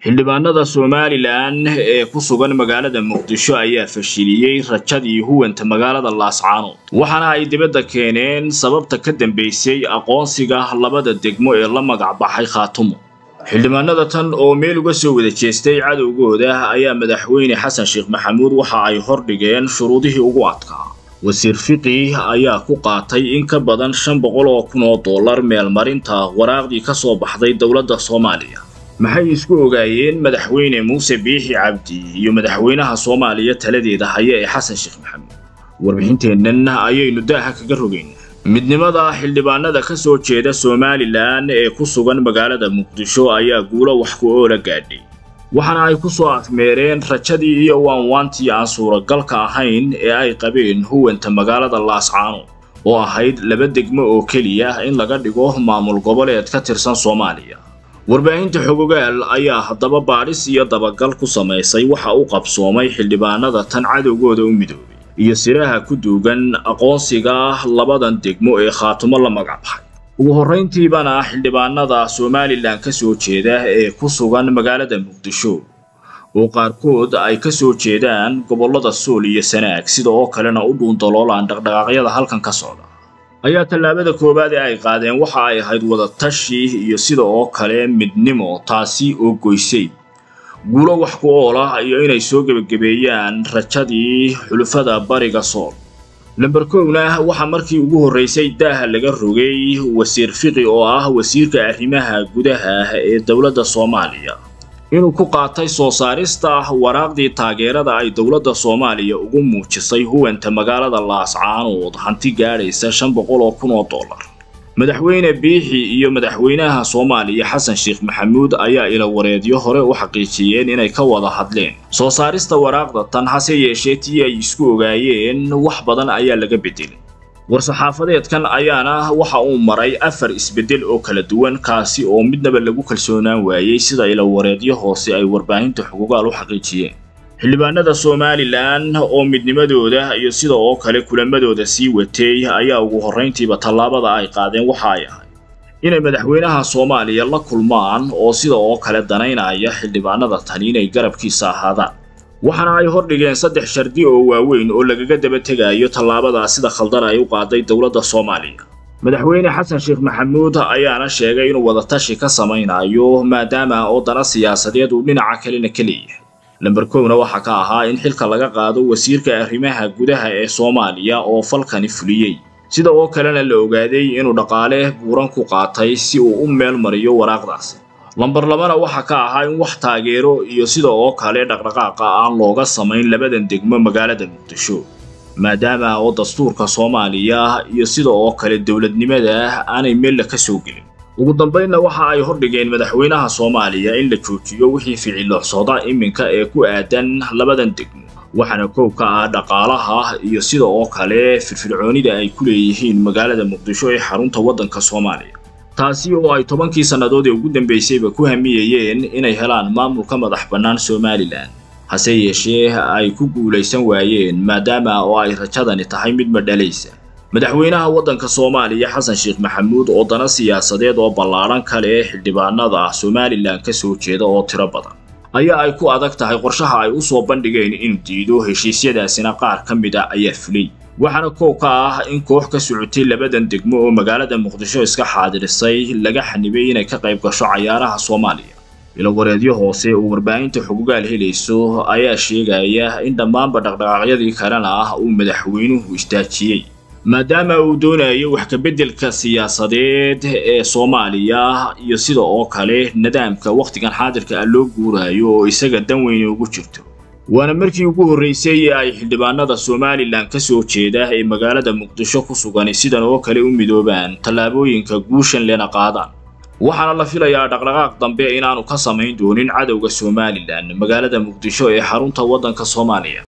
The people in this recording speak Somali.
xildhibaanada somalilan ee ku sugan magaalada muqdisho ayaa fashiliyey rajadii huwanta magaalada laascaanood waxaana ay dibadda keeneen sababta ka dambaysay aqoonsiga labada degmo ee la magac baxay khaatumo xildhibaanada tan oo meel uga soo wada jeestay cadowgooda ayaa madaxweyne xasan sheekh maxamuud waxa ay hordhigeen shuruudihii ugu adkaa wasiir fiqi ayaa ku qaatay in ka badan shan boqol oo kun oo dollar meelmarinta waraaqdii ka soo baxday dowladda soomaaliya maxay isku ogaayeen madaxweyne muuse biixi cabdi iyo madaxweynaha soomaaliya taladeeda haya ee xasan sheekh maxamuud warbixinteennan ayaynu daaha kaga rogaynaa midnimada xildhibaanada ka soo jeeda somalilan ee ku sugan magaalada muqdisho ayaa guulo wax ku oola gaadhay waxaana ay ku soo afmeereen rajadii iyo waanwaantii aan suuragalka ahayn ee ay qabeen huwanta magaalada laascaanood oo ahayd laba degmo oo keliya in laga dhigo maamul goboleed ka tirsan soomaaliya warbaahinta xogogaal ayaa haddaba baadhis iyo dabagal ku samaysay waxa u qabsoomay xildhibaanada tan cadowgooda u midoobay iyo siraha ku duugan aqoonsiga labadan degmo ee khaatumo la magac baxay ugu horrayntiibana xildhibaanada somalilan ka soo jeeda ee ku sugan magaalada muqdisho oo qaarkood ay ka soo jeedaan gobollada sool iyo sanaag sida oo kalena u dhuundaloolaan dhaqdhaqaaqyada halkan ka socda ayaa tallaabada koowaad ee ay qaadeen waxa ay ahayd wadatashi iyo sida oo kale midnimo taasi oo goysay guulo wax ku ool ah iyo inay soo gebagabeeyaan rajadii xulufada bariga sool lamber kowna waxaa markii ugu horraysay daaha laga rogay wasiir fiqi oo ah wasiirka arrimaha gudaha ee dowladda soomaaliya inuu ku qaatay soo saarista waraaqdii taageerada ay dowladda soomaaliya ugu muujisay huwanta magaalada laascaanood hanti gaadhaysa shan boqol oo kun oo dollar madaxweyne biixi iyo madaxweynaha soomaaliya xasan sheekh maxamuud ayaa ilawareedyo hore u xaqiijiyeen inay ka wada hadleen soo saarista waraaqda tan hase yeeshee tii ay isku ogaayeen wax badan ayaa laga bedelay war-saxaafadeedkan ayaana waxa uu maray afar isbeddel oo kala duwan kaasi oo midnaba lagu kalsoonaan waayey sida ilawareedyo hoose ay warbaahinta xuquugaal u xaqiijiyeen xildhibaanada somalilan oo midnimadooda iyo sida oo kale kulamadooda sii watay ayaa ugu horrayntiiba tallaabada ay qaadeen waxa ay ahayd inay madaxweynaha soomaaliya la kulmaan oo sida oo kale danaynaya xildhibaanada tani inay garabkiisa ahaadaan waxaana ay hordhigeen saddex shardi oo waaweyn oo lagaga daba tegayo tallaabada sida khaldan ay u qaaday dowladda soomaaliya madaxweyne xasan sheekh maxamuud ayaana sheegay inuu wadatashi ka samaynayo maadaama oo dana siyaasadeed uu dhinaca kalena ka leeyahay lamber kowna waxaa ka ahaa in xilka laga qaado wasiirka arrimaha gudaha ee soomaaliya oo falkani fuliyey sida oo kalena la ogaaday inuu dhaqaale buuran ku qaatay si uu u meel mariyo waraaqdaasi lamber labana waxaa ka ahaa in wax taageero iyo sida oo kale dhaqdhaqaaqa aan looga samayn labadan degmo magaalada muqdisho maadaama oo dastuurka soomaaliya iyo sida oo kale dowladnimada aanay meella ka soo gelin ugu dambaynna waxa ay hordhigeen madaxweynaha soomaaliya in la joojiyo wixii ficiloocsooda iminka ee ku aadan labadan degmo waxaana koob ka ah dhaqaalaha iyo sida oo kale firfircoonida ay ku leeyihiin magaalada muqdisho ee xarunta waddanka soomaaliya taasi oo ay tobankii sannadood ee ugu dambaysayba ku hamiyayeen inay helaan maamulka madax bannaan somalilan hase yeeshee ay ku guulaysan waayeen maadaama oo ay rajadani tahay mid madhalaysa madaxweynaha waddanka soomaaliya xasan sheekh maxamuud oo dana siyaasadeed oo ballaadhan kale xildhibaanada somalilan ka soo jeeda oo tiro badan ayaa ay ku adag tahay qorshaha ay u soo bandhigeen inuu diido heshiisyadaasina qaar ka mid a ayaa fulay waxaana koow ka ah in koox ka socotay labadan degmo oo magaalada muqdisho iska xaadirisay laga xanibay inay ka qayb gasho cayaaraha soomaaliya ilawareedyo hoose oo warbaahinta xugugaal helayso ayaa sheegaya in dhammaanba dhaqdhaqaaqyadii kalena ah uu madaxweynuhu istaajiyey maadaama uu doonayo wax kabeddelka siyaasadeed ee soomaaliya iyo sida oo kale nidaamka wakhtigan xaadirka ah loo guuraayo oo isaga dan weyne ugu jirto waana markii ugu horraysay ee ay xildhibaanada somalilan ka soo jeeda ee magaalada muqdisho ku sugan sidan oo kale u midoobaan tallaabooyinka guushan lena qaadaan waxaana la filayaa dhaqdhaqaaq dambe inaanu ka samayn doonin cadowga somalilan magaalada muqdisho ee xarunta waddanka soomaaliya